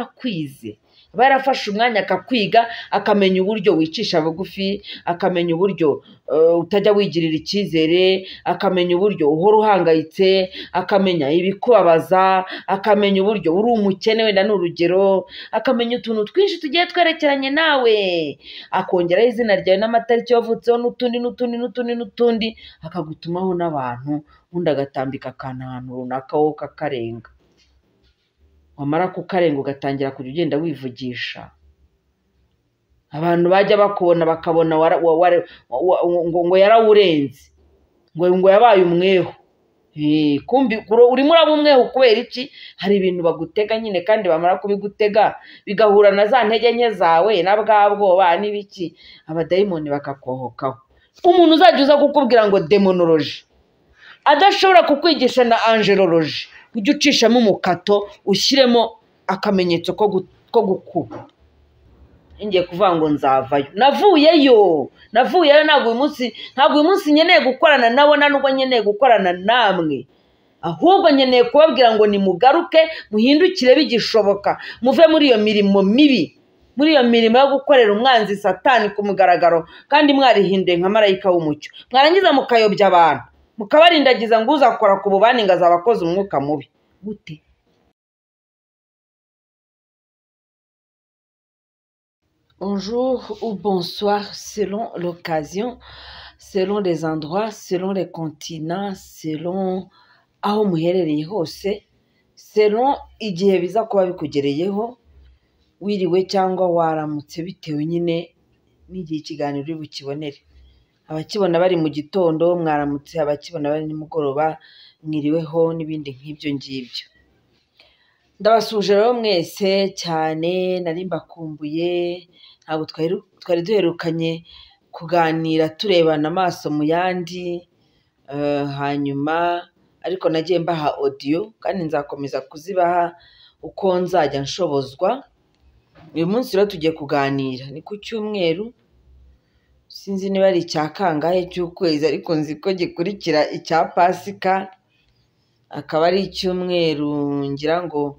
yarakwize aba yarafashe umwanya akakwiga akamenya uburyo wicisha bugufi akamenya uburyo utajya wigirira icyizere akamenya uburyo uhora uhangayitse akamenya ibikubabaza akamenya uburyo uri umukene wenda ni urugero akamenya utuntu twinshi tugiye twerekeranye nawe akongeraho izina ryawe n'amatariki wavutseho n'utundi n'utundi n'utundi n'utundi akagutumaho n'abantu ubundi agatambika akantu ahantu runaka wowe ukakarenga wamara kukarenga ugatangira kujya ugenda wivugisha abantu bajya bakubona bakabona ngo yarawurenze ngo yabaye umweho urimo uraba umweho kubera iki hari ibintu bagutega nyine kandi bamara kubigutega bigahura na za ntege nke zawe na bwa bwoba n'ibiki abadayimoni bakakohokaho umuntu uzajya uza kukubwira ngo demonoloji adashobora kukwigisha na angeloloji ujye ucishamo umukato ushyiremo akamenyetso ko gukuba ngiye kuvuga ngo nzavayo navuyeyo navuyeyo ntabwo uyu munsi ntabwo uyu munsi nkeneye gukorana nabo nubwo nkeneye gukorana namwe ahubwo nkeneye kubabwira ngo nimugaruke muhindukire bigishoboka muve muri iyo mirimo mibi muri iyo mirimo yo gukorera umwanzi satani ku mugaragaro kandi mwarihinduye nka marayika w'umucyo mwarangiza mukayobya abantu mukabarindagiza ngo uzakora ku bubani ngo azaba akoze umwuka mubi gute bonjour ou bonsoir selon l'occasion, selon les endroits, selon les continents, selon aho muherereye hose, selon igihe biza kuba bikugereyeho wiriwe cyangwa waramutse bitewe nyine n'igihe ikiganiro uri bukibonere. Abakibona bari mu gitondo mwaramutse, abakibona bari nimugoroba mwiriweho n'ibindi nk'ibyo ngibyo. Ndabasuje rero mwese cyane nari mbakumbuye ntabwo twari duherukanye kuganira turebana amaso mu yandi hanyuma ariko nagiye mbaha odiyo kandi nzakomeza kuzibaha uko nzajya nshobozwa uyu munsi rero tugiye kuganira ni ku cyumweru sinzi niba ari icya kangahe cy'ukwezi ariko nzi ko gikurikira icya pasika akaba ari icyumweru ngira ngo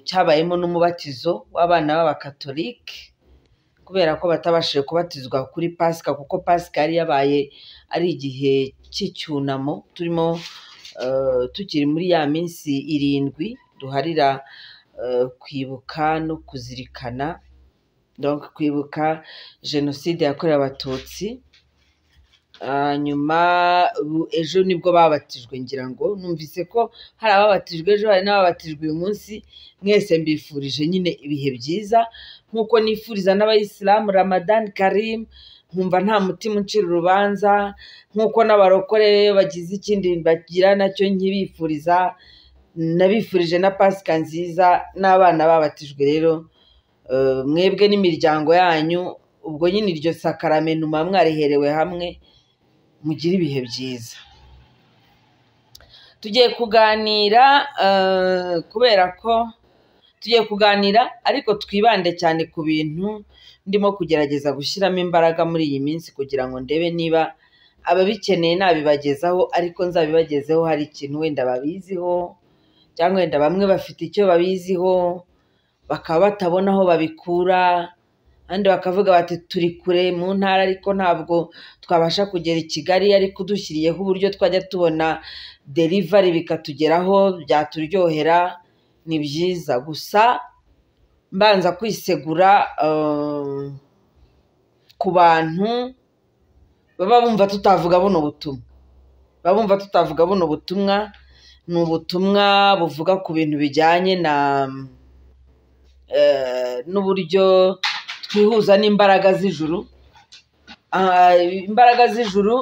cyabayemo n'umubatizo w'abana b'abakatolike kubera ko batabashije kubatizwa kuri pasika kuko pasika yari yabaye ari igihe cy'icyunamo turimo tukiri muri ya minsi irindwi duharira kwibuka no kuzirikana kwibuka jenoside yakorewe abatutsi hanyuma ejo nibwo babatijwe ngira ngo numvise ko hari ababatijwe ejo hari n'ababatijwe uyu munsi mwese mbifurije nyine ibihe byiza nk'uko nifuriza n'abayisilamu ramadani karimu nkumva nta mutima uncira urubanza nk'uko n'abarokore bagize ikindi bagira nacyo nkibifuriza nabifurije na pasika nziza n'abana babatijwe rero mwebwe n'imiryango yanyu ubwo nyine iryo sakaramentu muba mwariherewe hamwe mugire ibihe byiza tugiye kuganira kubera ko tugiye kuganira ariko twibande cyane ku bintu ndimo kugerageza gushyiramo imbaraga muri iyi minsi kugira ngo ndebe niba ababikeneye nabibagezaho ariko nzabibagezeho hari ikintu wenda babiziho cyangwa wenda bamwe bafite icyo babiziho bakaba batabona aho babikura abandi bakavuga bati turi kure mu ntara ariko ntabwo twabasha kugera i kigali ariko dushyiriyeho uburyo twajya tubona derivari bikatugeraho byaturyohera ni byiza gusa mbanza kwisegura ku bantu baba bumva tutavuga buno butumwa baba bumva tutavuga buno butumwa ni ubutumwa buvuga ku bintu bijyanye na n'uburyo twihuza n'imbaraga z'ijuru imbaraga z'ijuru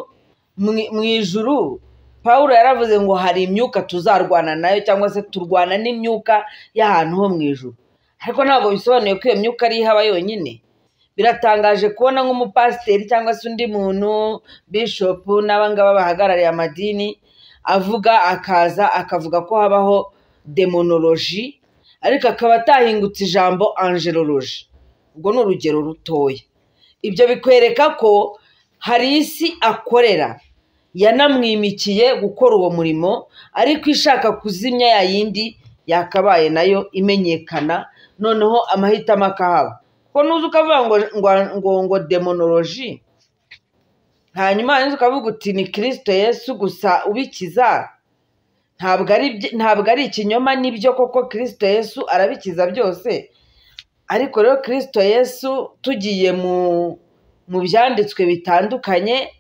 mu ijuru paul yaravuze ngo hari imyuka tuzarwana nayo cyangwa se turwana n'imyuka y'ahantu ho mu ijuru ariko ntabwo bisobanuye ko iyo myuka ari ihaba yonyine biratangaje kubona nk'umupasiteri cyangwa se undi muntu bishopu n'abangaba bahagarariye amadini avuga akaza akavuga ko habaho demonoloji ariko akaba atahingutse ijambo angeloloji ubwo ni urugero rutoya ibyo bikwereka ko hari isi akorera yanamwimikiye gukora uwo murimo ariko ishaka kuzimya ya yindi yakabaye nayo imenyekana noneho amahitamo akahaba kuko nuza ukavuga ngo ngo ngo ngo demonoloji hanyuma warangiza ukavuga uti ni kirisito yesu gusa ubikiza ntabwo ari ibyo- ntabwo ari ikinyoma nibyo koko kirisito yesu arabikiza byose ariko rero kirisito yesu tugiye mu mu byanditswe bitandukanye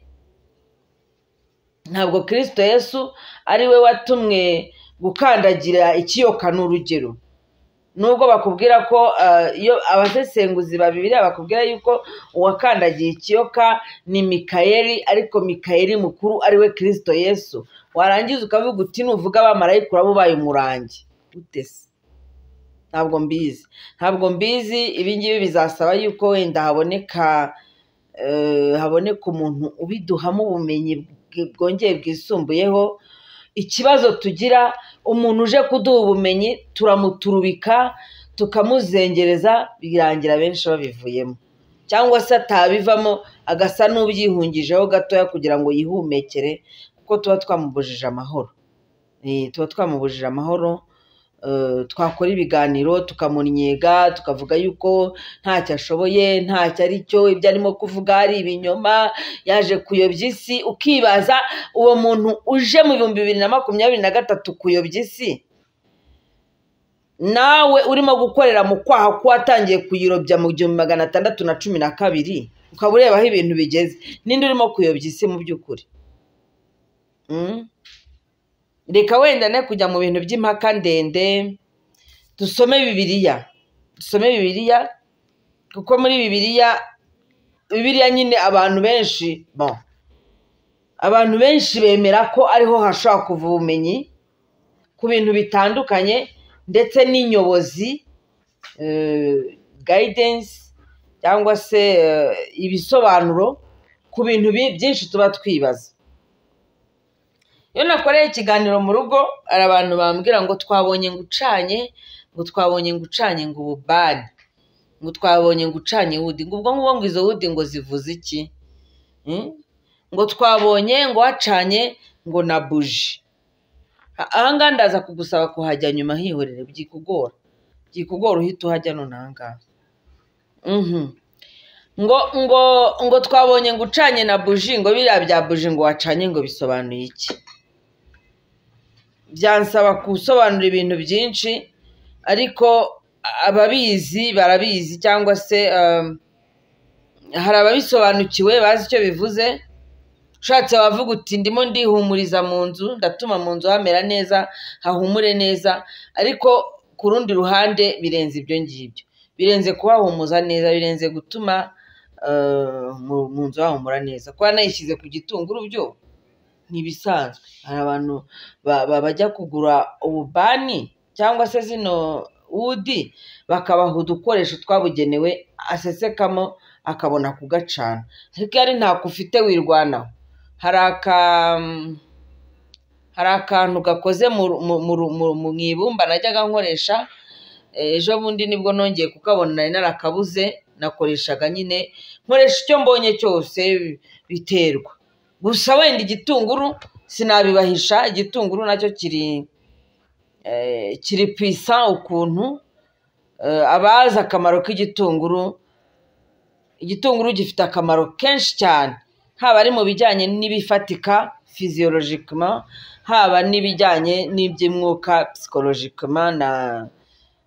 ntabwo kirisito yesu ari we watumwe gukandagira ikiyoka ni urugero nubwo bakubwira ko eh, iyo abasesenguzi babibiriya bakubwira yuko uwakandagiye ikiyoka ni mikayeli ariko mikayeli mukuru ari we kirisito yesu warangiza ukavuga uti nuvuga abamarayika uraba ubaye umurangi Ute se? ntabwo mbizi ntabwo mbizi ibi ngibi bizasaba yuko wenda haboneka eh, haboneka umuntu ubiduhamo ubumenyi bwi- bwongeye bwisumbuyeho ikibazo tugira umuntu uje kuduha ubumenyi turamuturubika tukamuzengereza birangira benshi babivuyemo cyangwa se atabivamo agasa n'ubyihungijeho gatoya kugira ngo yihumekere kuko tuba twamubujije amahoro Eh, tuba twamubujije amahoro eh, twakora ibiganiro tukamunnyega tukavuga yuko ntacyo ashoboye ntacyo ari cyo ibyo arimo kuvuga ari ibinyoma yaje kuyobya isi ukibaza uwo muntu uje mu bihumbi bibiri na makumyabiri na gatatu kuyobya isi nawe urimo gukorera mu kwaha k'uwatangiye kuyirobya mu gihumbi magana atandatu na cumi na kabiri ukaba ureba aho ibintu bigeze ninde urimo kuyobya isi mu by'ukuri Mm? reka wenda ne kujya mu bintu by'impaka ndende dusome bibiliya dusome bibiliya kuko muri bibiliya bibiliya nyine abantu benshi bon abantu benshi bemera ko ariho hashobora kuva ubumenyi ku bintu bitandukanye ndetse n'inyobozi gayidensi cyangwa se eh, ibisobanuro ku bintu bi- byinshi tuba twibaza iyo nakoreye ikiganiro mu rugo hari abantu bambwira ngo twabonye ngo ucanye ngo twabonye ngo ucanye ngo ububani ngo twabonye ngo ucanye wudi ngo ubwo ngubwo ngo izo wudi ngo zivuze iki Mm? ngo twabonye ngo wacanye ngo na buji A- ahangaha ndaza kugusaba kuhajya nyuma hihorere byikugora byikugora uhita uhajya none ahangaha Mhm. ngo ngo ngo twabonye ngo ucanye na buji ngo biriya bya buji ngo wacanye ngo bisobanuye iki byansaba gusobanura ibintu byinshi ariko ababizi barabizi cyangwa se um, hari ababisobanukiwe bazi icyo bivuze ushatse wavuga uti ndimo ndihumuriza mu nzu ndatuma mu nzu hamera neza hahumure neza ariko ku rundi ruhande birenze ibyo ngibyo birenze kuhahumuza neza birenze gutuma eh, mu- mu nzu hahumura neza kuba nayishyize ku gitunguru byo ntibisanzwe hari abantu ba- ba- bajya kugura ububani cyangwa se zino wudi bakabaha udukoresho twabugenewe asesekamo akabona kugacana ariko iyo ari ntako ufite wirwanaho hari aka hari akantu gakoze mu mu- mu- mu- mu ibumba najyaga nkoresha Eh, ejo bundi nibwo nongeye kukabona nari narakabuze nakoreshaga nyine nkoresha icyo mbonye cyose biterwa gusa wenda igitunguru sinabibahisha igitunguru nacyo kiri eh, kiri pwisa ukuntu Eh, abazi akamaro k'igitunguru igitunguru gifite akamaro kenshi cyane haba ari mu bijyanye n'ibifatika fiziyologikima haba n'ibijyanye n'iby'umwuka psikologikima na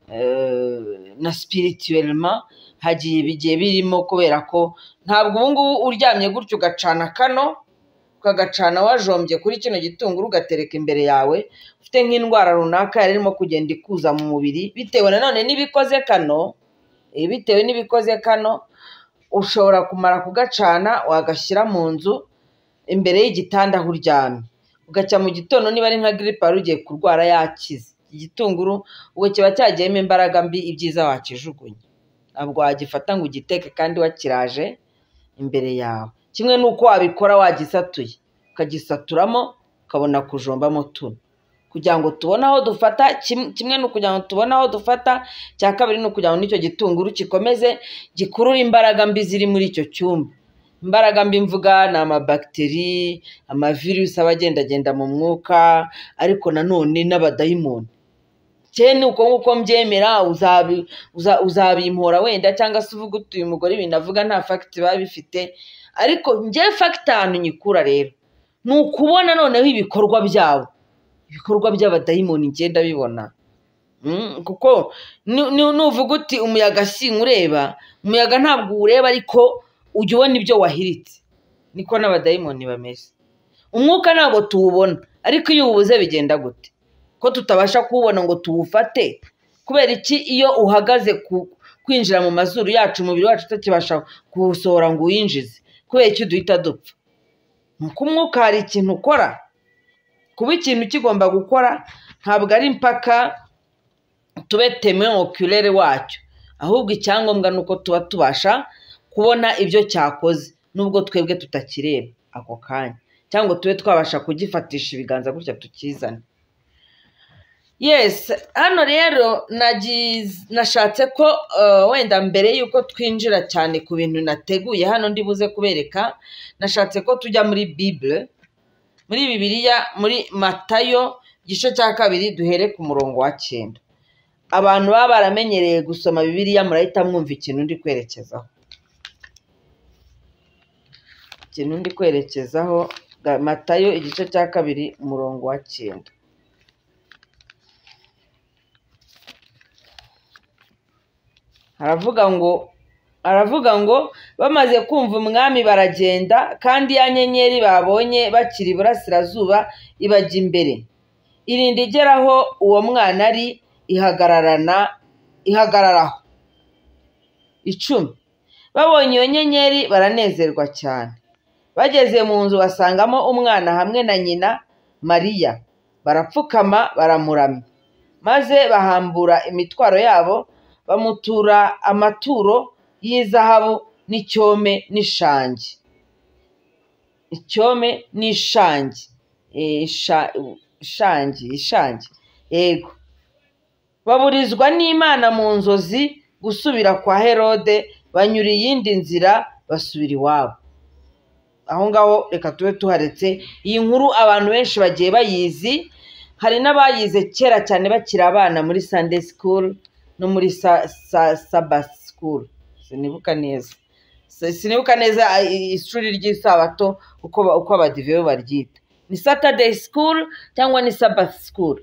eh, na spirituelma hagiye bigiye birimo kubera ko ntabwo ubu ngubu uryamye gutyo ugacana kano ukagacana wajombye kuri kino gitunguru ugatereka imbere yawe ufite nk'indwara runaka yari irimo kugenda ikuza mu mubiri bitewe nanone n'ibikoze kano eh, bitewe n'ibikoze kano ushobora kumara kugacana wagashyira mu nzu imbere y'igitanda aho uryamye ugacya mu gitondo niba ari nka giripe wari ugiye kurwara yakize igitunguru ubwo kiba cyagiyemo imbaraga mbi ibyiza wakijugunya ntabwo wagifata ngo ugiteke kandi wakiraje imbere yawe kimwe n'uko wabikora wagisatuye ukagisaturamo ukabona kujombamo tuno kugira ngo tubone aho dufata kim- kimwe ni ukugira ngo tubone aho dufata cya kabiri ni ukugira ngo n'icyo gitunguru gikomeze gikurura imbaraga mbi ziri muri icyo cyumba imbaraga mbi mvuga ni amabagiteri amavirusi aba agendagenda mu mwuka ariko nanone n'abadayimoni cyene uko nguko mbyemera uzabi- uza- uzabimpora wenda cyangwa se uvuga uti uyu mugore ibintu avuga nta fagiti biba bifite ariko njye fagiti ahantu nyikura rero ni ukubona noneho ibikorwa byabo ibikorwa by'abadayimoni ngenda bibona Mm, kuko nu- nu- nuvuga uti umuyaga sinkureba umuyaga ntabwo uwureba ariko ujya ubona ibyo wahiritse niko n'abadayimoni bameze umwuka ntabwo tuwubona ariko iyo uwubuze bigenda gute ko tutabasha kuwubona ngo tuwufate kubera iki iyo uhagaze ku- kwinjira mu mazuru yacu umubiri wacu utakibasha kuwusohora ngo uwinjize kubera iki duhita dupfa ni uko umwuka hari ikintu ukora kuba ikintu kigomba gukora ntabwo ari impaka tube temeokulere wacyo ahubwo icyangombwa ni uko tuba tubasha kubona ibyo cyakoze nubwo twebwe tutakireba ako kanya cyangwa tube twabasha kugifatisha ibiganza gutya tukizane yes hano rero nagiz- nashatse ko eh, wenda mbere y'uko twinjira cyane ku bintu nateguye hano ndi buze kubereka nashatse ko tujya muri bibure muri bibiliya muri matayo igice cya kabiri duhere ku murongo wa cyenda abantu baba baramenyereye gusoma bibiliya murahita mwumva ikintu ndi kwerekezaho ikintu ndi kwerekezaho ga- matayo igice cya kabiri umurongo wa cyenda haravuga ngo aravuga ngo bamaze kumva umwami baragenda kandi ya nyenyeri babonye bakiri iburasirazuba ibajya imbere irinda igera aho uwo mwana ari ihagararana ihagararaho icumi babonye iyo nyenyeri baranezerwa cyane bageze mu nzu basangamo umwana hamwe na nyina mariya barapfukama baramuramya maze bahambura imitwaro yabo bamutura amaturo y'izahabu n'icyome n'ishangi icyome n'ishangi Eh, isha- ishangi ishangi yego baburizwa n'imana mu nzozi gusubira kwa herode banyura iyindi nzira basubira iwabo aho ngaho reka tube tuharetse iyi nkuru abantu benshi bagiye bayizi hari n'abayize kera cyane bakiri abana muri sunday school no muri sa, sa, sabbath school sinibuka neza Si- sinibuka neza ah, i- ishuri ry'isabato uko ba- uko abadive baryita ni saturday school cyangwa ni sabbath school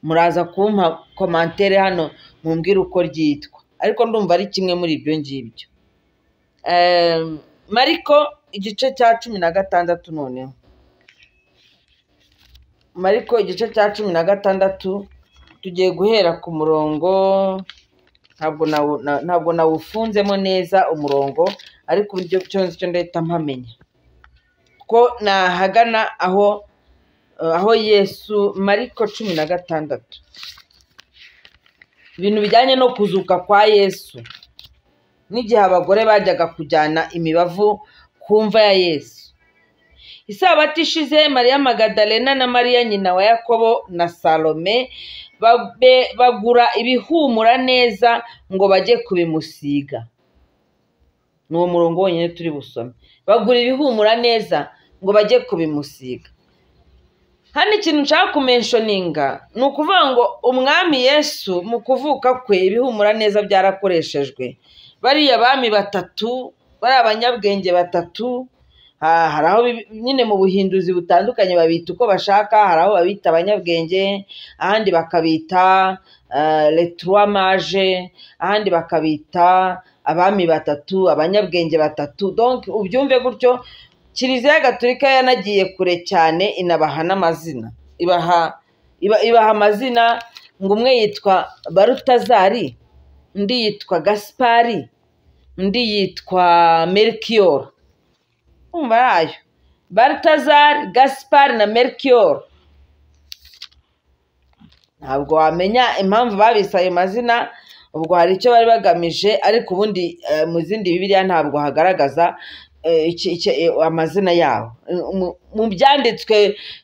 muraza kumpa komantere hano mumbwire uko ryitwa ariko ndumva ari kimwe muri ibyo ngibyo Em, mariko igice cya cumi na gatandatu noneho mariko igice cya cumi na gatandatu tugiye guhera ku murongo ntabwo nawu- na- ntabwo nawufunzemo neza umurongo ariko uburyo cyose cyo ndahita mpamenya ko nahagana aho eh, aho yesu mariko cumi na gatandatu ibintu bijyanye no kuzuka kwa yesu n'igihe abagore bajyaga kujyana imibavu ku mva ya yesu isabato ishize mariya magadalena na mariya nyina wa yakobo na salome babe- bagura ibihumura neza ngo bajye kubimusiga ni uwo murongo wonyine turi busome bagura ibihumura neza ngo bajye kubimusiga hano ikintu nshaka kumenshoninga ni ukuvuga ngo umwami yesu mu kuvuka kwe ibihumura neza byarakoreshejwe bariya bami batatu bari abanyabwenge batatu ha- hari aho bibi- nyine mu buhinduzi butandukanye babita uko bashaka hari aho babita abanyabwenge ahandi bakabita eh, les trois mage ahandi bakabita abami batatu abanyabwenge batatu donc ubyumve gutyo kiliziya gatolika yanagiye kure cyane inabaha n'amazina ibaha iba, ibaha amazina ngo umwe yitwa barutazari undi yitwa gaspari undi yitwa melchior umva yayo barutazari gaspari na melchior ntabwo wamenya impamvu babise ayo mazina ubwo hari icyo bari bagamije ariko ubundi eh, mu zindi bibiliya ntabwo hagaragaza eh, iki- iki- eh, amazina yabo Mu- mu byanditswe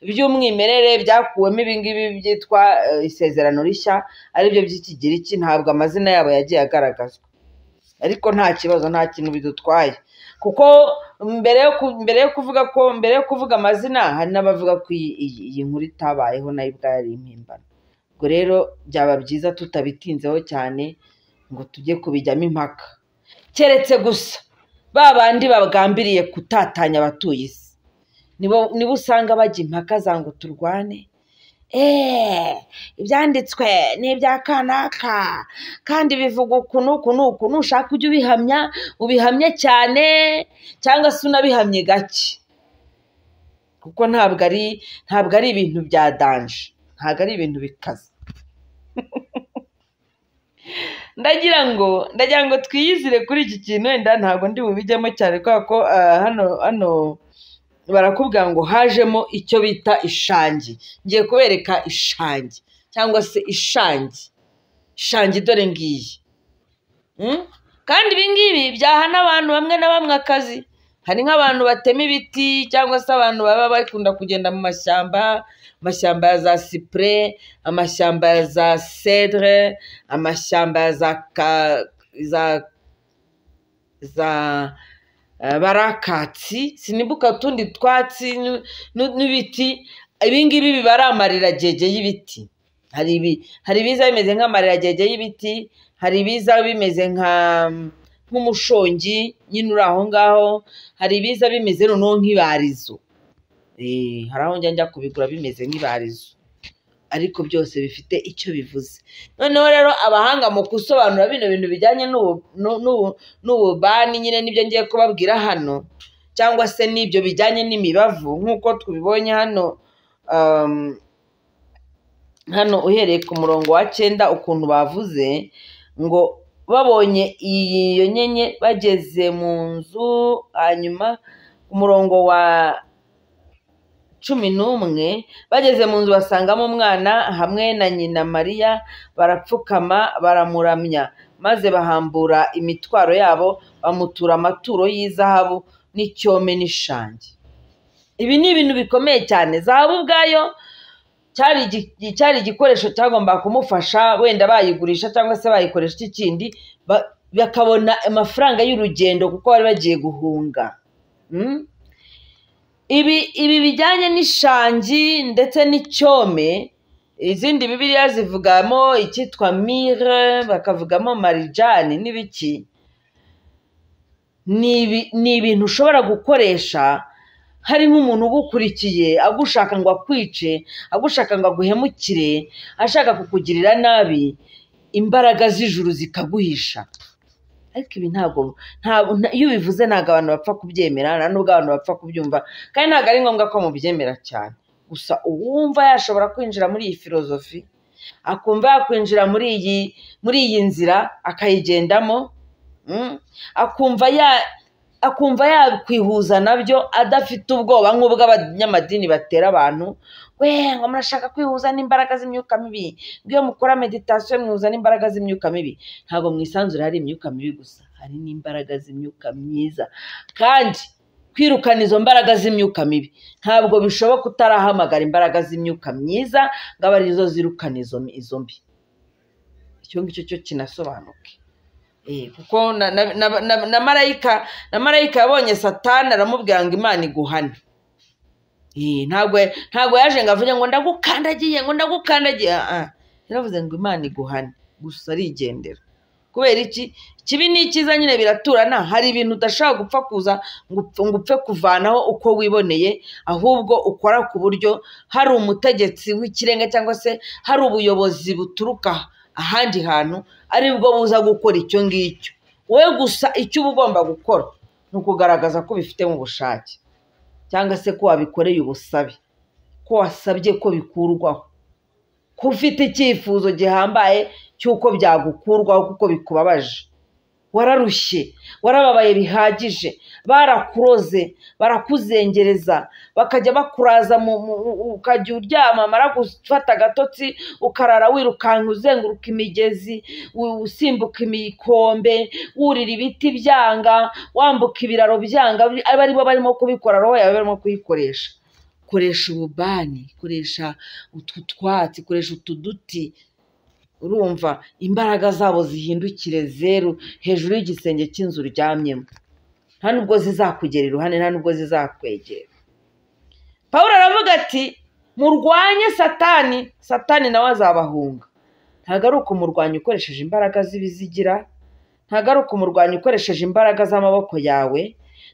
by'umwimerere byakuwemo ibingibi byitwa eh, isezerano rishya aribyo by'ikigiriki ntabwo amazina yabo yagiye agaragazwa ariko nta kibazo nta kintu bidutwaye kuko mbere yo ku- mbere yo kuvuga ko mbere yo kuvuga amazina hari n'abavuga ko iyi iyi- iyi nkuru itabayeho nayo ubwayo ari impimbano ubwo rero byaba byiza tutabitinzeho cyane ngo tujye kubijyamo impaka keretse gusa ba bandi bagambiriye kutatanya abatuye isi nibo nibo usanga bajya impaka za ngo turwane eee ibyanditswe ni ibya kanaka kandi bivuga uku n'uku n'uku nushaka ujye ubihamya ubihamye cyane cyangwa se unabihamye gake kuko ntabwo ari ntabwo ari ibintu bya danje ntabwo ari ibintu bikaze ndagira ngo ndagira ngo twiyizire kuri iki kintu wenda ntabwo ndi bubijyemo cyane kubera ko ah, hano hano barakubwira ngo hajemo icyo bita ishangi ngiye kubereka ishangi cyangwa se ishangi ishangi dore ngiyi Mm? kandi ibi ngibi byaha n'abantu bamwe na bamwe akazi hari nk'abantu batema ibiti cyangwa se abantu baba bakunda kugenda mu mashyamba amashyamba ya za sipure amashyamba ya za cedre amashyamba ya za ka, za za eh, barakatsi sinibuka utundi twatsi n'u- n'u- n'ibiti ibi ngibi biba ari amariragege y'ibiti hari ibi hari ibiza bimeze nk'amariragege y'ibiti hari ibiza bimeze nka nk'umushongi nyine uri aho ngaho hari ibiza bimeze noneho nk'ibarizo Eh, hari aho njya njya kubigura bimeze nk'ibarizo ariko byose bifite icyo bivuze noneho rero abahanga mu gusobanura bino bintu bijyanye n'ubu- n'u- n'u- n'ububani nyine nibyo ngiye kubabwira hano cyangwa se n'ibyo bijyanye n'imibavu nk'uko tubibonye hano um, hano uhereye ku murongo wa cyenda ukuntu bavuze ngo babonye iyo nyenye bageze mu nzu hanyuma ku murongo wa cumi n'umwe bageze mu nzu basangamo umwana hamwe na nyina mariya barapfukama baramuramya maze bahambura imitwaro yabo bamutura amaturo y'izahabu n'icyome n'ishangi ibi ni ibintu bikomeye cyane zahabu ubwayo cyari igi- cyari igikoresho cyagombaga kumufasha wenda bayigurisha cyangwa se bayikoresha iki kindi ba- bakabona amafaranga y'urugendo kuko bari bagiye guhunga Mm? ibi ibi bijyanye n'ishangi ndetse n'icyome izindi bibiliya zivugamo icyitwa mire bakavugamo marijani n'ibiki ni ibi- ni ibintu ushobora gukoresha hari nk'umuntu ugukurikiye agushaka ngo akwice agushaka ngo aguhemukire ashaka kukugirira nabi imbaraga z'ijuru zikaguhisha ariko ibi ntabwo ntabwo nta- iyo ubivuze ntabwo abantu bapfa kubyemera nta nubwo abantu bapfa kubyumva kandi ntabwo ari ngombwa ko mubyemera cyane gusa uwumva yashobora kwinjira muri iyi filozofi akumva yakwinjira muri iyi muri iyi nzira akayigendamo mm, akumva ya akumva yakwihuza nabyo adafite ubwoba nk'ubw'abanyamadini batera abantu we ngo murashaka kwihuza n'imbaraga z'imyuka mibi ngo iyo mukora meditasiyo mwihuza n'imbaraga z'imyuka mibi ntabwo mu isanzure hari imyuka mibi gusa hari n'imbaraga z'imyuka myiza kandi kwirukana izo mbaraga z'imyuka mibi ntabwo bishoboka utarahamagara imbaraga z'imyuka myiza ngo abe arizo zirukana izo izo mbi icyo ngicyo cyo kinasobanuke Eh, kuko na, na, na, na, na marayika na marayika yabonye satani aramubwira ngo imana iguhane Eh, ntabwo ntabwo yaje ngo avuge ngo ndagukandagiye ngo ndagukandagiye Ah, ah. yaravuze ngo imana iguhane gusa arigendera kubera iki ikibi n'icyiza nyine biraturana hari ibintu udashobora gupfa kuza ngo upfe- ngo upfe kuvanaho uko wiboneye ahubwo ukora ku buryo hari umutegetsi w'ikirenga cyangwa se hari ubuyobozi buturuka ahandi hantu ari bwo buza gukora icyo ngicyo wowe gusa icyo uba ugomba gukora ni ukugaragaza ko ubifite mu bushake cyangwa se ko wabikoreye ubusabe ko wasabye ko bikurwaho ko ufite icyifuzo gihambaye cy'uko byagukurwaho kuko bikubabaje wararushye warababaye bihagije barakuroze barakuzengereza bakajya bakuraza mu, mu, mu- ukajya uryama mara gufata agatotsi ukarara wirukanka uzenguruka imigezi u- usimbuka imikombe wurira ibiti byanga wambuka ibiraro byanga abe ari bo barimo kubikora roho yawe barimo kuyikoresha koresha ububani koresha utu twatsi koresha utu duti urumva imbaraga zabo zihindukire zeru hejuru y'igisenge cy'inzu uryamyemo nta nubwo zizakugera iruhande nta nubwo zizakwegera pawulo aravuga ati murwanye satani satani nawe azabahunga ntabwo ari ukumurwanya ukoresheje imbaraga z'ibizigira ntabwo ari ukumurwanya ukoresheje imbaraga z'amaboko yawe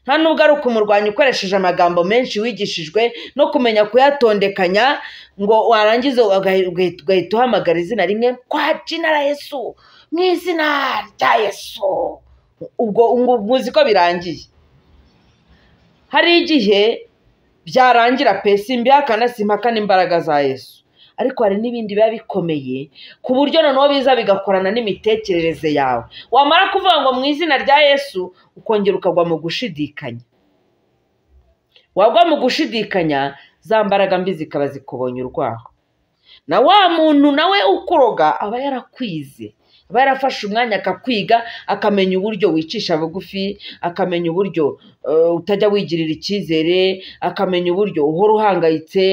nta nubwo ari ukumurwanya ukoresheje amagambo menshi wigishijwe no kumenya kuyatondekanya ngo warangiza ugahita uhamagara izina rimwe kwa jina la yesu mu izina rya yesu ubwo muzi ko birangiye hari igihe byarangira pe simbihaka na simpaka n'imbaraga za yesu ariko hari n'ibindi biba bikomeye ku buryo noneho biza bigakorana n'imitekerereze yawe wamara kuvuga ngo mu izina rya yesu ukongera ukagwa mu gushidikanya wagwa mu gushidikanya za mbaraga mbi zikaba zikubonye urwaho na wa muntu nawe ukuroga aba yarakwize aba yarafashe umwanya akakwiga akamenya uburyo wicisha bugufi akamenya uburyo utajya wigirira icyizere akamenya uburyo uhora uhangayitse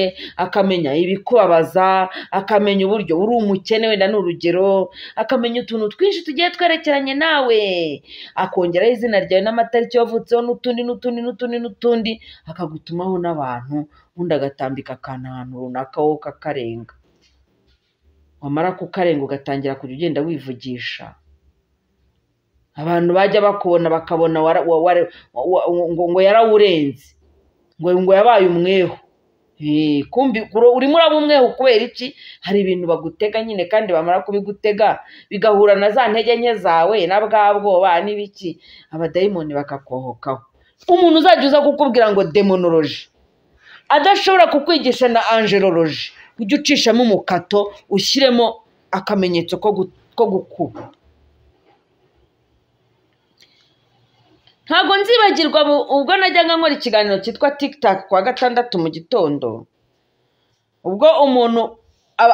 akamenya ibikubabaza akamenya uburyo uri umukene wenda ni urugero akamenya utuntu twinshi tugiye twerekeranye nawe akongeraho izina ryawe n'amatariki wavutseho n'utundi n'utundi n'utundi n'utundi akagutumaho n'abantu undi agatambika akantu ahantu runaka wowe kakarenga wamara kukarenga ugatangira kujya ugenda wivugisha abantu bajya bakubona bakabona ngo yarawurenze ngo yabaye umweho urimo uraba umweho kubera iki hari ibintu bagutega nyine kandi bamara kubigutega bigahura na za ntege nke zawe na bwa bwoba n'ibiki abadayimoni bakakohokaho umuntu uzajya uza kukubwira ngo demonoloji adashobora kukwigisha na angeloloji ujye ucishamo umukato ushyiremo akamenyetso ko gukuba ntabwo nzibagirwa ubwo najyaga nkora ikiganiro cyitwa tikitaka ku wa gatandatu mu gitondo ubwo umuntu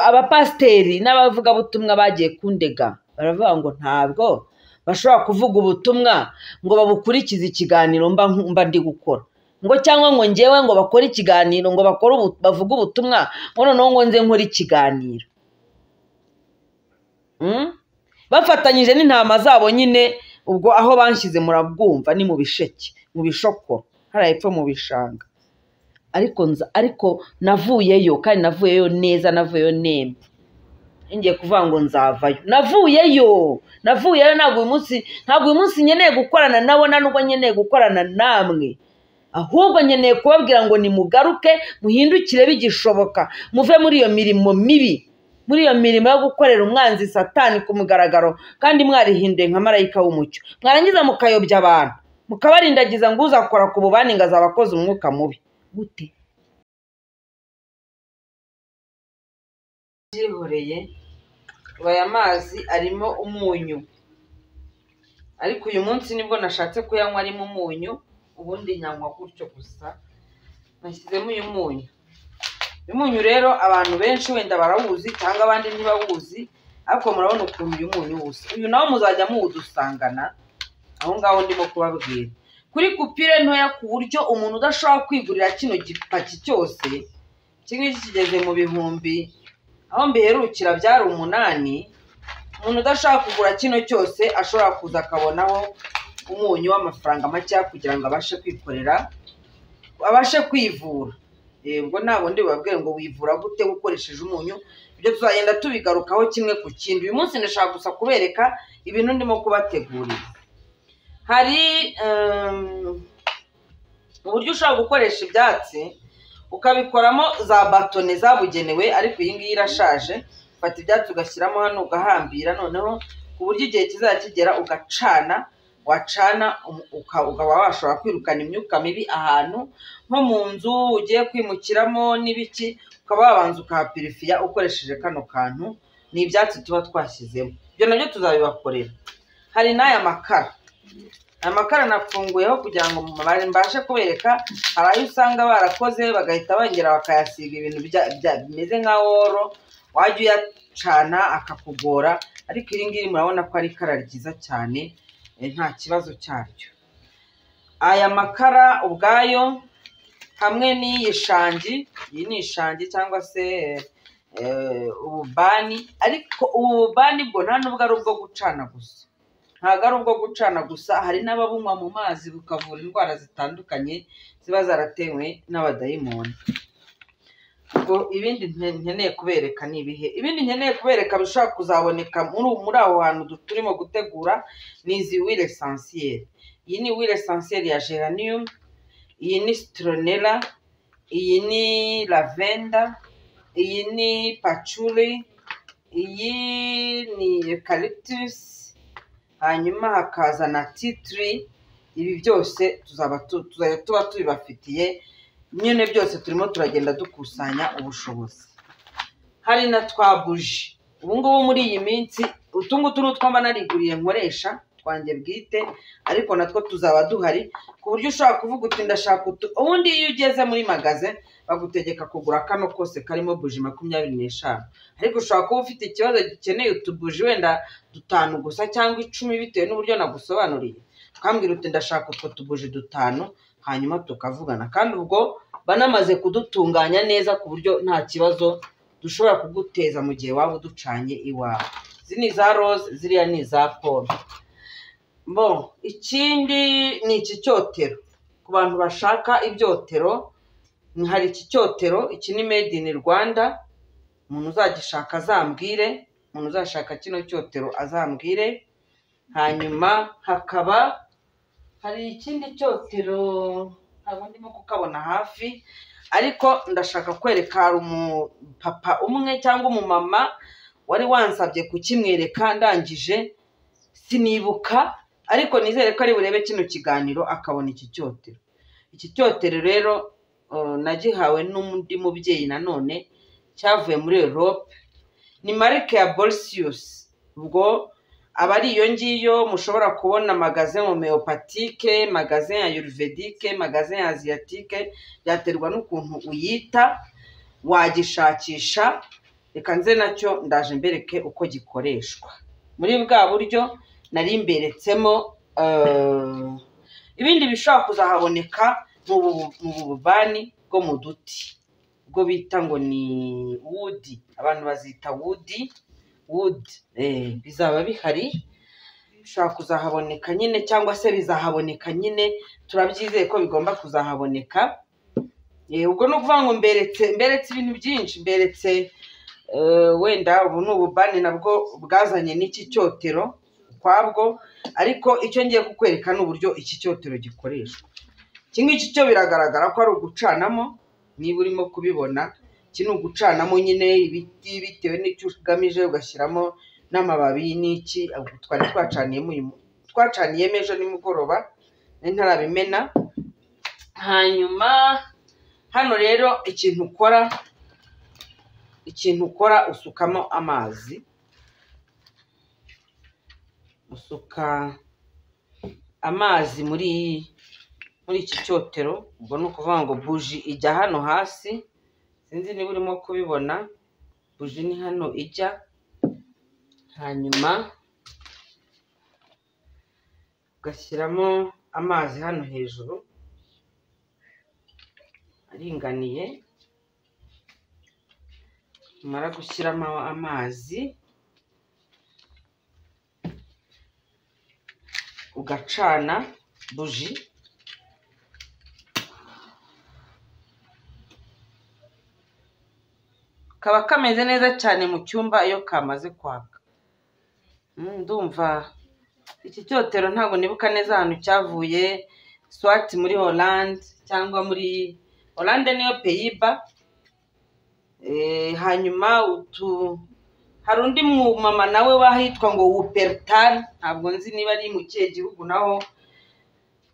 abapasiteri n'abavugabutumwa bagiye kundega baravuga ngo ntabwo bashobora kuvuga ubutumwa ngo babukurikize ikiganiro mba ndi gukora ngo cyangwa ngo ngewe ngo bakore ikiganiro ngo bakore bavuge ubutumwa ngo noneho ngo nze nkore ikiganiro bafatanyije n'intama zabo nyine ubwo aho banshyize murabwumva ni mu bisheke mu bishoko hariya hepfo mu bishanga ariko ariko navuyeyo kandi navuyeyo neza navuyeyo nemba ngiye kuvuga ngo nzavayo navuyeyo navuyeyo ntabwo uyu munsi ntabwo uyu munsi nkeneye gukorana nawe nta nubwo nkeneye gukorana namwe ahubwo nkeneye kubabwira ngo nimugaruke muhindukire bigishoboka muve muri iyo mirimo mibi muri iyo mirimo yo gukorera umwanzi satani ku mugaragaro kandi mwarihinduye nka marayika w'umucyo mwarangiza mukayobya abantu mukabarindagiza ngo uzakora ku bubani ngo azaba akoze umwuka mubi gute byihoreye aya mazi arimo umunyu ariko uyu munsi nibwo nashatse kuyanywa arimo umunyu ubundi nyanywa gutyo gusa nashyizemo uyu munyu uyu munyu rero abantu benshi wenda barawuzi cyangwa abandi ntibawuzi ariko murabona ukuntu uyu munyu wusa uyu nawo muzajya muwudusangana aho ngaho ndimo kubabwira kuri kupire ntoya ku buryo umuntu udashobora kwigurira kino gipaki cyose iki ngiki kigeze mu bihumbi aho mbiherukira byari umunani umuntu udashobora kugura kino cyose ashobora kuza akabonaho umunyu w'amafaranga makeya kugira ngo abashe kwikorera abashe kwivura ubwo nta bundi bababwira ngo wivura gute ukoresheje umunyu ibyo tuzagenda tubigarukaho kimwe ku kindi uyu munsi ndashaka gusa kubereka ibintu ndimo kubategurira hari uburyo ushobora gukoresha ibyatsi ukabikoramo za batone zabugenewe ariko iyi ngiyi irashaje ufata ibyatsi ugashyiramo hano ugahambira noneho ku buryo igihe kizajya kigera ugacana wacana ukaba washobora kwirukana imyuka mibi ahantu nko mu nzu ugiye kwimukiramo n'ibiki ukaba wabanza ukahapirifiya ukoresheje kano kantu ni ibyatsi tuba twashyizemo ibyo nabyo tuzabibakorera hari n'aya makara aya makara nafunguyeho kugira ngo mbashe kubereka hari ayo usanga barakoze bagahita bongera bakayasiga ibintu bimeze nka oro wajya uyacana akakugora ariko iri ngiri murabona ko ari ikara ryiza cyane nta kibazo cyaryo aya makara ubwayo hamwe n'iyi shangi iyi ni ishangi cyangwa se ububani ariko ubu bubani bwo nta nubwo ari ubwo gucana gusa ntabwo ari ubwo gucana gusa hari n'ababunywa mu mazi bukavura indwara zitandukanye ziba zaratewe n'abadayimoni ngo ibindi nte- nkeneye kubereka ni ibihe ibindi nkeneye kubereka bishobora kuzaboneka muri muri aho hantu du- turimo gutegura ni izi wile esansiyeri iyi ni wile esansiyeri ya geranium iyi ni citronella iyi ni lavender iyi ni patchouli iyi ni eucalyptus hanyuma hakaza na titiri ibi byose tuzaba tu- tuzajya tuba tubibafitiye nyine byose turimo turagenda dukusanya ubushobozi hari na twa buji ubu ngubu muri iyi minsi utu ngutu ni utwo mba nariguriye nkoresha twanjye bwite ariko natwo tuzaba duhari ku buryo ushobora kuvuga uti ndashaka utu ubundi iyo ugeze muri magaze bagutegeka kugura kano kose karimo buji makumyabiri n'eshanu ariko ushobora kuba ufite ikibazo gikeneye utubuji wenda dutanu gusa cyangwa icumi bitewe n'uburyo nagusobanuriye ukambwira uti ndashaka utwo tubuji dutanu hanyuma tukavugana kandi ubwo banamaze kudutunganya neza ku buryo nta kibazo dushobora kuguteza mu gihe waba uducanye iwawe izi ni iza rose ziriya ni iza pome bo ikindi ni iki cyotero ku bantu bashaka ibyotero ni- hari iki cyotero iki ni made in rwanda umuntu uzagishaka azambwire umuntu uzashaka kino cyotero azambwire hanyuma hakaba hari ikindi cyotero ntabwo ndimo kukabona hafi ariko ndashaka kwereka hari umupapa umwe cyangwa umumama wari wansabye kukimwereka ndangije sinibuka ariko nizere ko ari burebe kino kiganiro akabona iki cyotero iki cyotero rero eh, nagihawe n'undi mubyeyi nanone cyavuye muri Europe ni marike ya Bolsius ubwo aba ari iyo ngiyo mushobora kubona magaze homeopatike magaze ya yurvedike magaze ya aziyatike byaterwa n'ukuntu uyita wagishakisha reka nze nacyo ndaje mbereke uko gikoreshwa muri bwa buryo nari mberetsemo eh, ibindi bishobora kuzahaboneka mu bu- mu bubani bwo mu duti ubwo bita ngo ni wudi abantu bazita wudi wudi eh, bizaba bihari bishobora kuzahaboneka nyine cyangwa se bizahaboneka nyine turabyizeye ko bigomba kuzahaboneka Eh, ubwo ni ukuvuga ngo mberetse mberetse ibintu byinshi mberetse eh, wenda ubu ni ububani nabwo bwazanye n'iki cyotero ukwabwo ariko icyo ngiye kukwereka ni uburyo iki cyotero gikoreshwa iki ngiki cyo biragaragara ko ari ugucanamo niba urimo kubibona iki ni ugucanamo nyine ibiti bitewe n'icyo ugamije ugashyiramo n'amababi n'iki ubwo twari twacaniyemo uyu mu- twacaniyemo ejo nimugoroba nari ntarabimena hanyuma hano rero ikintu ukora ikintu ukora usukamo amazi usuka amazi muri muri iki cyotero ubwo ni ukuvuga ngo buji ijya hano hasi sinzi niba urimo kubibona buji ni hano ijya hanyuma ugashyiramo amazi hano hejuru aringaniye umara gushyiramo amazi ugacana buji kaba kameze neza cyane mu cyumba iyo kamaze kwaka Mm, ndumva iki cyotero ntabwo nibuka neza ahantu cyavuye swat muri holande cyangwa muri holande niyo peyiba Eh, hanyuma utu hari undi mumama nawe wahitwa ngo wupertani ntabwo nzi niba ari mu kihe gihugu naho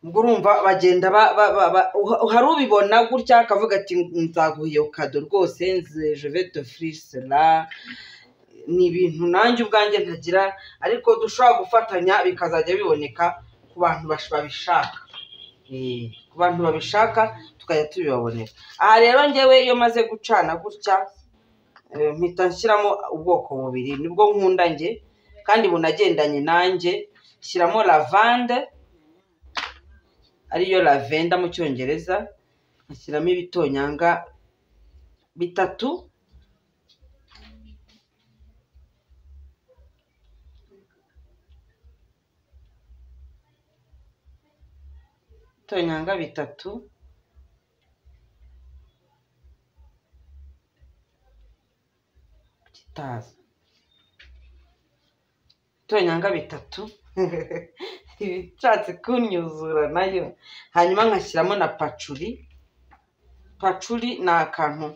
ubwo urumva bagenda ba- ba- ba- ba- uha- hari ubibona gutya akavuga ati nzaguha iyo kado rwose nze- je vais t'offrir cela ni ibintu nanjye ubwanjye ntagira ariko dushobora gufatanya bikazajya biboneka ku bantu bash- babishaka Eh, ku bantu babishaka tukajya tubibabonera aha rero ngewe iyo maze gucana gutya eh, mpita nshyiramo ubwoko bubiri nibwo nkunda nge kandi bunagendanye nanjye shyiramo lavande ariyo lavenda mu cyongereza nkashyiramo ibitonyanga bitatu ibitonyanga bitatu taza tonyanga bitatu ibishatse kunyuzura nayo hanyuma nkashyiramo na pacuri pacuri ni akantu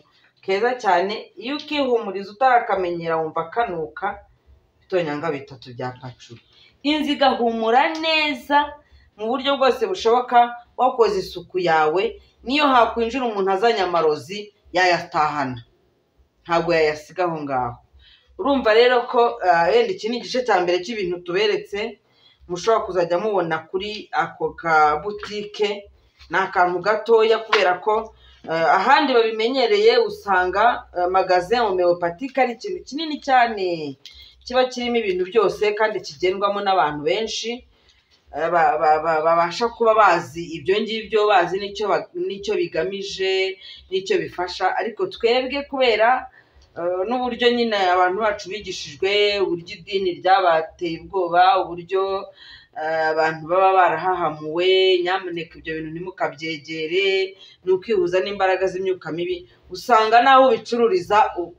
keza cyane iyo ukihumuriza utarakamenyera wumva kanuka bitonyanga bitatu bya pacuri inzu igahumura neza mu buryo bwose bushoboka wakoze isuku yawe niyo hakwinjira umuntu azanye amarozi yayatahana ntabwo yayasiga aho ngaho urumva rero ko ah, wenda iki ni igice cya mbere cy'ibintu tuberetse mushobora kuzajya mubona kuri ako ka butike ni akantu gatoya kubera ko ah, ahandi babimenyereye usanga ah, magasin homeopathique ari ikintu kinini cyane kiba kirimo ibintu byose kandi kigendwamo n'abantu benshi eh, ba- ba- ba- babasha kuba bazi ibyo ngibyo bazi n'icyo ba- n'icyo bigamije n'icyo bifasha ariko twebwe kubera eh, n'uburyo nyine abantu bacu bigishijwe uburyo idini ryabateye ubwoba uburyo eh, abantu baba barahahamuwe nyamuneka ibyo bintu ntimukabyegere ni ukwihuza n'imbaraga z'imyuka mibi usanga naho ubicururiza u-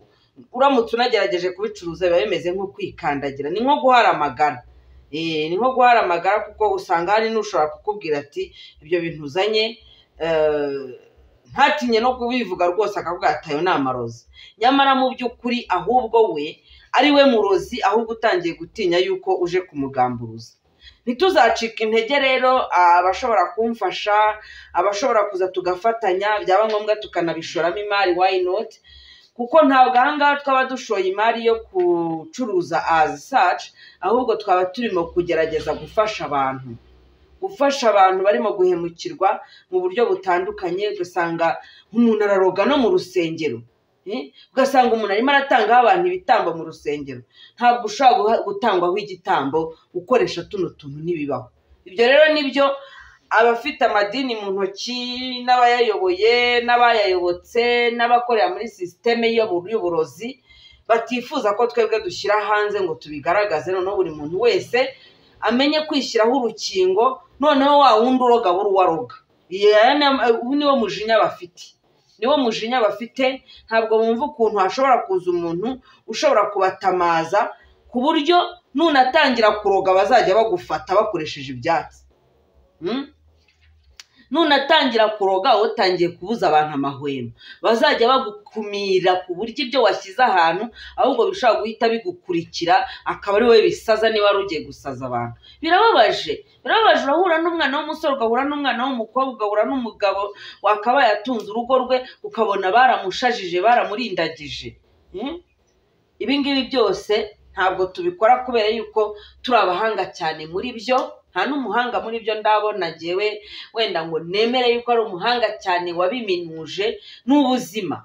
uramutse unagerageje kubicuruza biba bimeze nko kwikandagira ni nko guharamagara Eh, ni nko guharamagara kuko usanga hari n'ushobora kukubwira ati ibyo bintu uzanye eh, ntatinye no kubivuga rwose akavuga ati ayo ni amarozi nyamara mu by'ukuri ahubwo we ari we murozi ahubwo utangiye gutinya yuko uje kumugamburuza ntituzacika intege rero abashobora kumfasha abashobora kuza tugafatanya byaba ngombwa tukanabishoramo imari why not kuko ntabwo ahangaha twaba dushoye imari yo gucuruza azi saci ahubwo twaba turimo kugerageza gufasha abantu gufasha abantu barimo guhemukirwa mu buryo butandukanye ugasanga umuntu araroga no mu rusengero Eh, ugasanga umuntu arimo aratangaho abantu ibitambo mu rusengero ntabwo ushobora guha- gutangwaho igitambo ukoresha tuno tuntu ntibibaho ibyo rero nibyo abafite amadini mu ntoki n'abayayoboye n'abayayobotse n'abakorera muri sisiteme y'ubu- y'uburozi batifuza ko twebwe dushyira hanze ngo tubigaragaze noneho buri muntu wese amenye kwishyiraho urukingo noneho wa wundi uroga buri uwaroga niwo mujinya bafite niwo mujinya bafite ntabwo bumva ukuntu hashobora kuza umuntu ushobora kubatamaza ku buryo nunatangira kuroga bazajya bagufata bakoresheje ibyatsi Mm? nunatangira kuroga utangiye kubuza abantu amahwemo bazajya bagukumira ku buryo ibyo washyize ahantu ahubwo bishobora guhita bigukurikira akaba ari wowe bisaza niba wari ugiye gusaza abantu birababaje birababaje urahura n'umwana w'umusore ugahura n'umwana w'umukobwa ugahura n'umugabo wakabaye atunze urugo rwe ukabona baramushajije baramurindagije Mm? ibi ngibi byose ntabwo tubikora kubera yuko turi abahanga cyane muri byo nta n'umuhanga muri byo ndabona ngewe wenda ngo nemere yuko ari umuhanga cyane wabiminuje ni ubuzima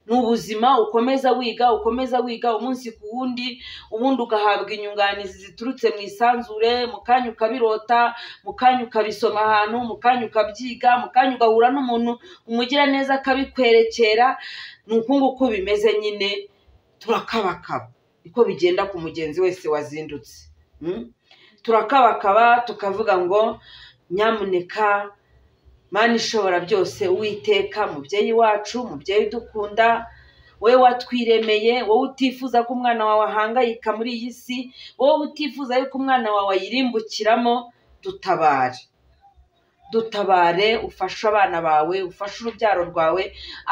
ni ubuzima ukomeza wiga ukomeza wiga umunsi ku wundi ubundi ugahabwa inyunganizi ziturutse mu isanzure mu kanya ukabirota mu kanya ukabisoma ahantu mu kanya ukabyiga mu kanya ugahura n'umuntu umugira neza akabikwerekera ni uku nguku bimeze nyine turakabakaba niko bigenda ku mugenzi wese wazindutse Mm? turakabakaba tukavuga ngo nyamuneka mani ishobora byose uwiteka mubyeyi wacu mubyeyi udukunda wowe watwiremeye wowe utifuza ko umwana wawe ahangayika muri iyi si wowe utifuza yuko umwana wawe ayirimbukiramo dutabare dutabare ufashe abana bawe ufashe urubyaro rwawe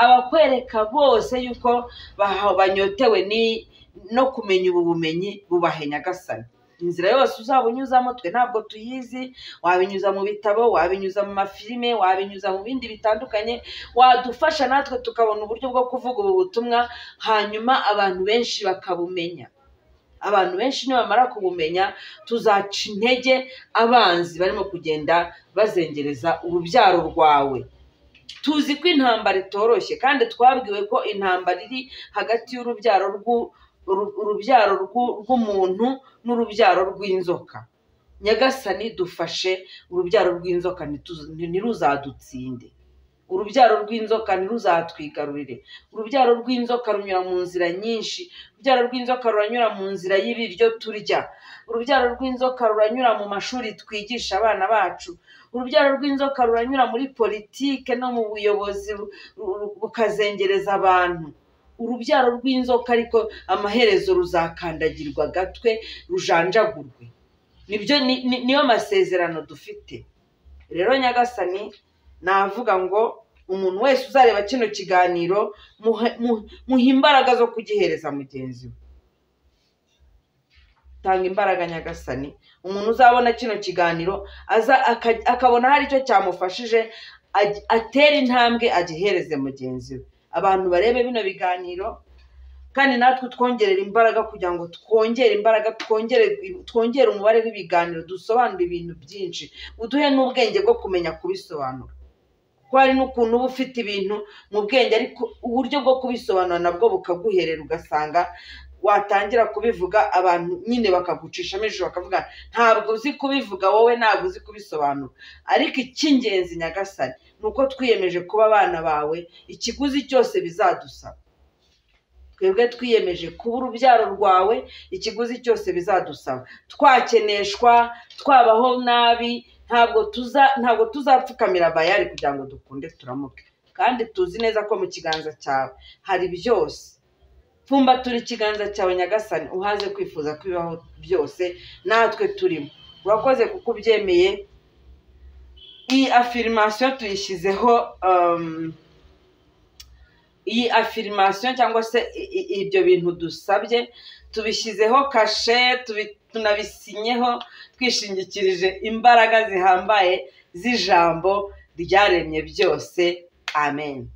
abakwereka bose yuko baha- banyotewe ni no kumenya ubu bumenyi bubahe nyagasani inzira yose uzaba unyuzamo twe ntabwo tuyizi wabinyuza mu bitabo wabinyuza mu mafilime wabinyuza mu bindi bitandukanye wadufasha natwe tukabona uburyo bwo kuvuga ubu butumwa hanyuma abantu benshi bakabumenya abantu benshi nibamara kubumenya tuzaca intege abanzi barimo kugenda bazengereza urubyaro rwawe tuzi ko intambara itoroshye kandi twabwiwe ko intambara iri hagati y'urubyaro rw'u- uru- urubyaro rw'u- rw'umuntu n'urubyaro rw'inzoka nyagasani dufashe urubyaro rw'inzoka ntitu- ntiruzadutsinde urubyaro rw'inzoka ntiruzatwigarurire urubyaro rw'inzoka runyura mu nzira nyinshi urubyaro rw'inzoka ruranyura mu nzira y'ibiryo turya urubyaro rw'inzoka ruranyura mu mashuri twigisha abana bacu urubyaro rw'inzoka ruranyura muri politike no mu buyobozi ru- ru- bukazengereza abantu urubyaro rw'inzoka ariko amaherezo ruzakandagirwa agatwe rujanjagurwe nibyo ni- ni- niyo masezerano dufite rero nyagasani navuga ngo umuntu wese uzareba kino kiganiro muhe- mu- muhe imbaraga zo kugihereza mugenzi we tanga imbaraga nyagasani umuntu uzabona kino kiganiro aza aka- akabona hari icyo cyamufashije ag- atere intambwe agihereze mugenzi we abantu barebe bino biganiro kandi natwe twongerera imbaraga kugira ngo twongere imbaraga twongere twongere umubare w'ibiganiro dusobanure ibintu byinshi uduhe n'ubwenge bwo kumenya kubisobanura ko hari n'ukuntu uba ufite ibintu mu bwenge ariko uburyo bwo kubisobanura nabwo bukaguherera ugasanga watangira kubivuga abantu nyine bakagucishamo ijoro bakavuga ntabwo uzi kubivuga wowe ntabwo uzi kubisobanura ariko icy'ingenzi nyagasani ni uko twiyemeje kuba abana bawe ikiguzi cyose bizadusaba twebwe twiyemeje kuba urubyaro rwawe ikiguzi cyose bizadusaba twakeneshwa twabaho nabi ntabwo tuza ntabwo tuzapfukamira bayari kugira ngo dukunde turamuke kandi tuzi neza ko mu kiganza cyawe hari byose pfumba turi ikiganza cyawe nyagasani uhaze kwifuza ko bibaho byose natwe turimo urakoze kuko ubyemeye iyi afirimasiyo tuyishyizeho um, iyi afirimasiyo cyangwa se i- i- ibyo bintu dusabye tubishyizeho kashe tubi- tunabisinyeho twishingikirije imbaraga zihambaye z'ijambo ryaremye byose amen